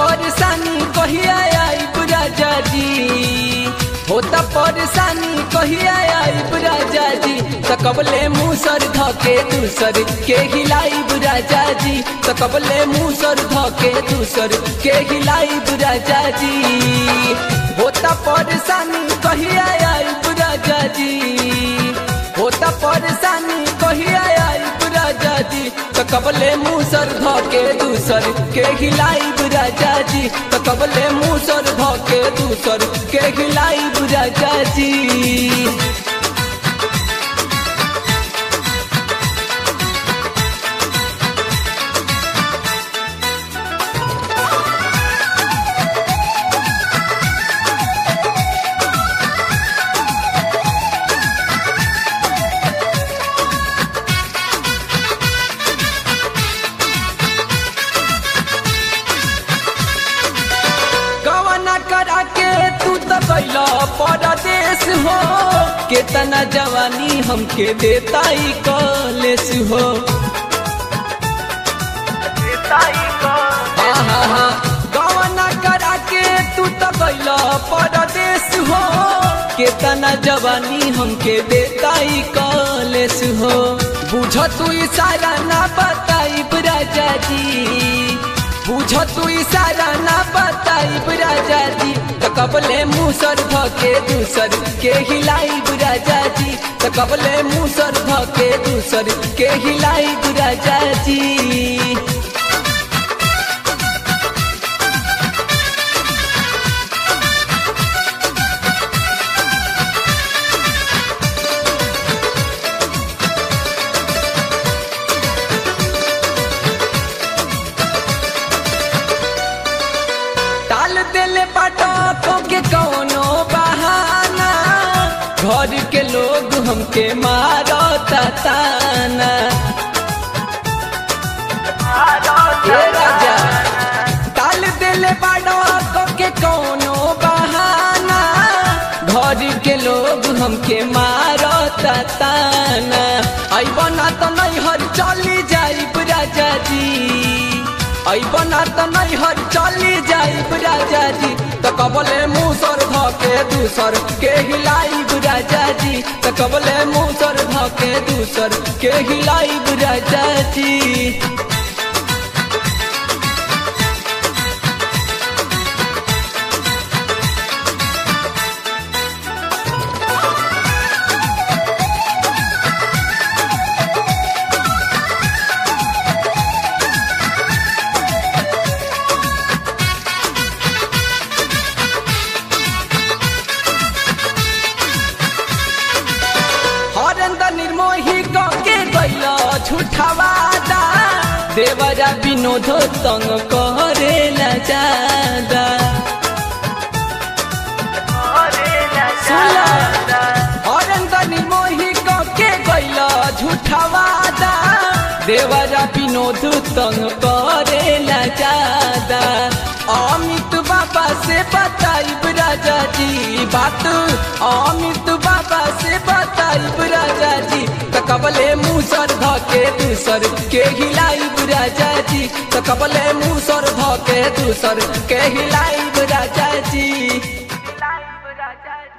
परेशानी कहिया आई राजा जी होता परेशानी कहिया आई राजा जी सकबले मुसर धके दूसर के हिलाई राजा जी सकबले मुसर धके दूसर के हिलाई राजा जी होता परेशानी कहिया आई राजा जी होता परेशानी कहिया आई राजा जी तो कबले मुसर धके दूसर के हिलाई राजा जी तो कबले मुसर धके दूसर के हिलाई राजा जी कवना करा के तू तो कैला परदेश हो केतना जवानी हमके देता ही कलेस हो आहा, कवना करा के तू तो कैला परदेश हो केतना जवानी हमके देता ही कलेस हो बुझ तू इशारा ना बताई राजा जी बुझ तू इशारा ना बताई राजा जी तो कबले मुसर धके दूसर के हिलाई राजा जी तो कबले मुसर धके दूसर के हिलाई राजा जी टाल देले पटाखो के कौनो बहाना घर के लोग हमके मारो ताना ए राजा टाल देले पटाखो के कौनो बहाना घर के लोग हमके मारो ताना आई बना तो नहीं हर चली जाई राजा जी बना तो नहीं हर चली जाई राजा जी तो कबले मुसर धके दूसर के हिलाई राजा जी तो कबले मुसर धके दूसर के हिलाई राजा जी हरेंद्र निर्मोही के गैल झूठवादा देवरा विनोद तंग करेला जादा हरेंद्र निर्मोही के गैल झूठवादा देवरा विनोद तंग करेला जादा अमित बाबा से बताई राजा जी बात अमित बाबा से बताई राजा जी तो कबले मुसर धके दूसर के हिलाई राजा जी तो कबले मुसर धके दूसर के हिलाई राजा जी Life, Raja.